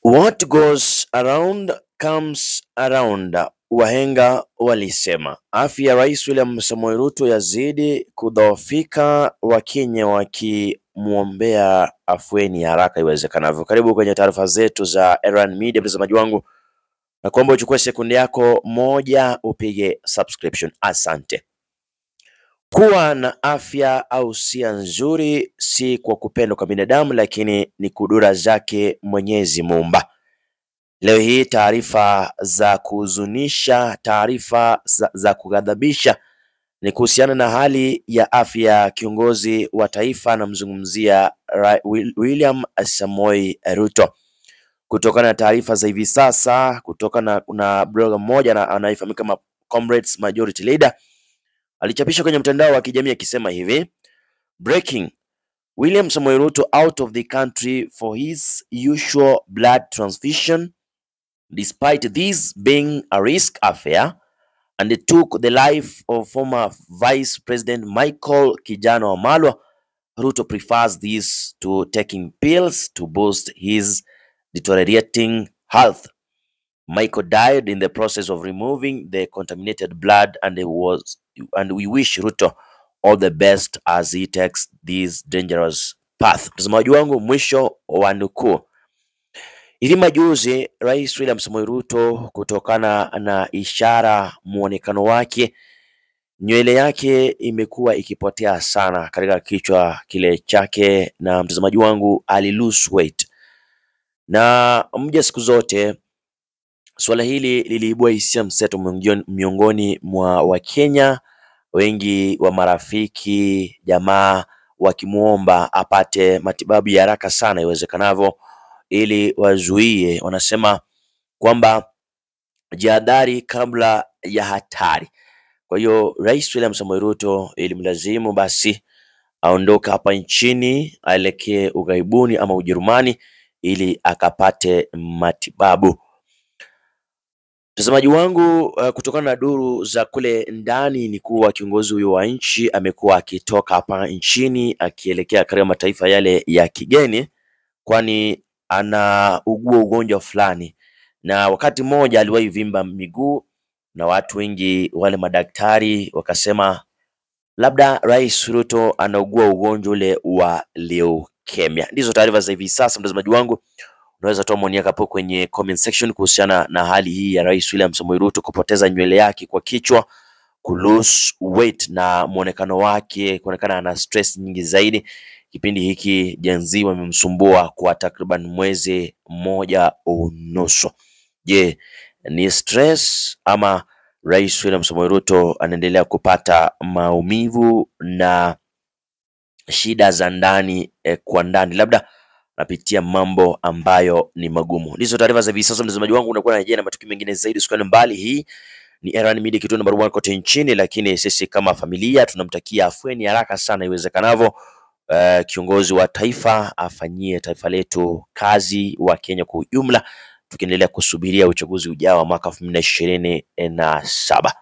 What goes around comes around, wahenga walisema. Afya ya Rais William Samoei Ruto yazidi kudhoofika, Wakenya wakimwombea afueni haraka iwezekanavyo. Karibu kwenye taarifa zetu za Erwan Media, mtazamaji wangu, na kuomba uchukue sekunde yako moja upige subscription. Asante. Kuwa na afya au sia nzuri si kwa kupendwa kwa binadamu, lakini ni kudura zake Mwenyezi Muumba. Leo hii taarifa za kuhuzunisha, taarifa za, za kughadhabisha ni kuhusiana na hali ya afya ya kiongozi wa taifa, anamzungumzia Ra- Wil- William Samoei Ruto. Kutokana na taarifa za hivi sasa, kutokana na blogger mmoja na- anayefahamika kama Comrades Majority Leader alichapisha kwenye mtandao wa kijamii akisema hivi: breaking William Samoei Ruto out of the country for his usual blood transfusion despite this being a risk affair and took the life of former Vice President Michael Kijana Wamalwa. Ruto prefers this to taking pills to boost his deteriorating health. Michael died in the process of removing the contaminated blood and it was and we wish Ruto all the best as he takes this dangerous path. Mtazamaji wangu, mwisho wa nukuu. Hivi majuzi Rais William Samoei Ruto, kutokana na ishara muonekano wake, nywele yake imekuwa ikipotea sana katika kichwa kile chake, na mtazamaji wangu ali lose weight, na mja siku zote Suala hili liliibua hisia mseto miongoni- miongoni mwa Wakenya, wengi wa marafiki, jamaa wakimwomba apate matibabu ya haraka sana iwezekanavyo, ili wazuie, wanasema kwamba jihadhari kabla ya hatari. Kwa hiyo Rais William Samoei Ruto ilimlazimu basi aondoke hapa nchini aelekee ughaibuni ama Ujerumani ili akapate matibabu. Mtazamaji wangu, uh, kutokana na duru za kule ndani ni kuwa kiongozi huyo wa nchi amekuwa akitoka hapa nchini akielekea katika mataifa yale ya kigeni, kwani anaugua ugonjwa fulani, na wakati mmoja aliwahi vimba miguu, na watu wengi wale madaktari wakasema labda Rais Ruto anaugua ugonjwa ule wa leukemia. Ndizo taarifa za hivi sasa, mtazamaji wangu unaweza toa maoni yako hapo kwenye comment section kuhusiana na hali hii ya Rais William Samoei Ruto kupoteza nywele yake kwa kichwa, ku lose weight na muonekano wake kuonekana ana stress nyingi zaidi. Kipindi hiki Gen Z wamemsumbua kwa takriban mwezi mmoja unusu. Je, ni stress ama Rais William Samoei Ruto anaendelea kupata maumivu na shida za ndani eh, kwa ndani, labda napitia mambo ambayo ni magumu. Ndizo taarifa za hivi sasa, mtazamaji wangu, unakuwa na na matukio mengine zaidi, usikane mbali. Hii ni Erwan Media, kituo namba moja kote nchini, lakini sisi kama familia tunamtakia afueni haraka sana iwezekanavyo. Uh, kiongozi wa taifa afanyie taifa letu kazi, wa Kenya kwa ujumla, tukiendelea kusubiria uchaguzi ujao wa mwaka elfu mbili na ishirini na saba.